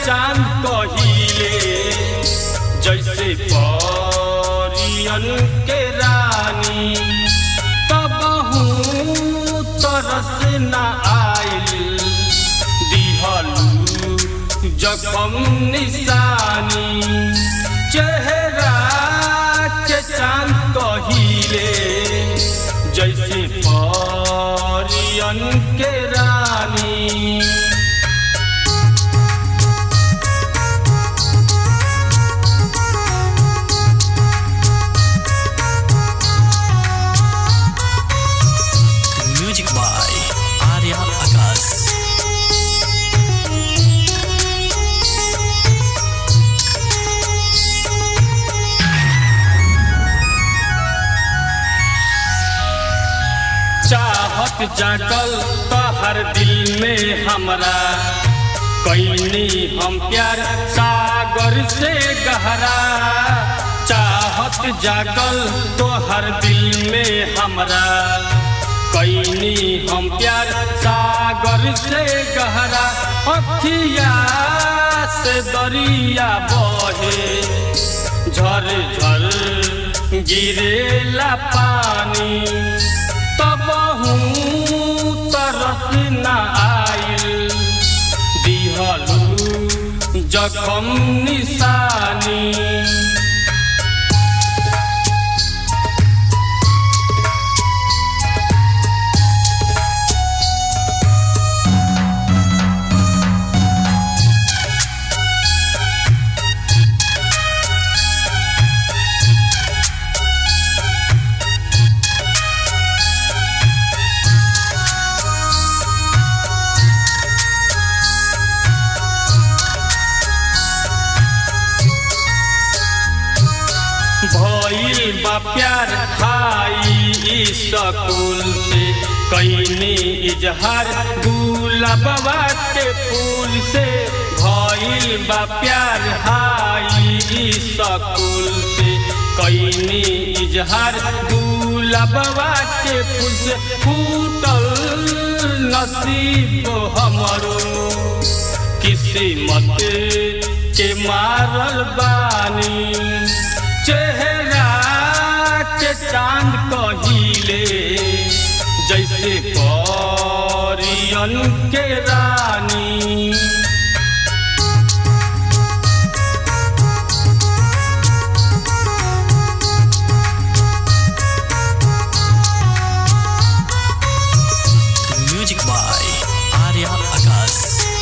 चांद कहिले जैसे परियन के रानी तबहू तरस न आइल दिहलू जखम निशानी चेहरा के चांद कहिले जैसे परियन के रानी म्यूजिक बाय आर्या आकाश चाहत जागल तहर दिल में हमरा कैनी हम प्यार सागर से गहरा चाहत जागल तोहर दिल में हमरा कैनी हम प्यार सागर से गहरा अखिया से दरिया बहे झर झर गिरेला पानी तबहू तरस न आइल दिहलू जखम निशानी भइल बा प्यार खाई स्कूल से कैनी इजहार गुलाबा के फूल से भइल बा प्यार हाई स्कूल से कैनी इजहार गुलाबा के फूल से फूटल नसीब हमरो किस्मत के मारल बानी चेहरा के चांद कहिले जैसे परियन के रानी म्यूजिक बाय आर्या आकाश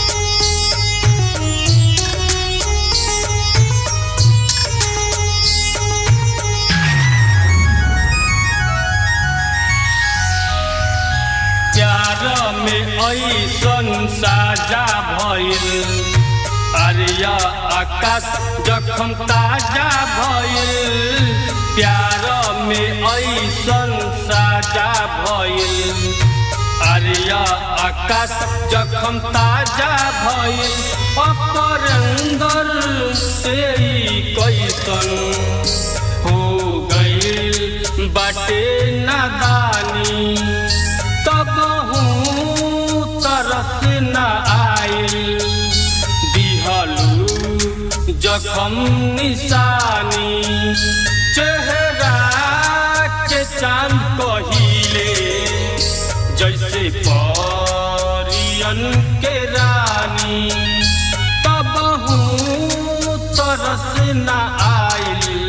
प्यार में ऐसन साजा भइल अरिया आकाश जखम ताजा भइल प्यार में ऐसन साजा भइल अरिया आकाश जखम ताजा भइल अपरंदर से ई कैसन हो गइल बाटे नादानी तबहू तरस न आइल दिहलू जखम निशानी चेहरा के चांद कहिले जैसे परियन के रानी तबहू तरस न आइल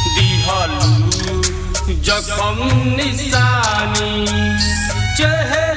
दिहलू जखम निशानी चेहरा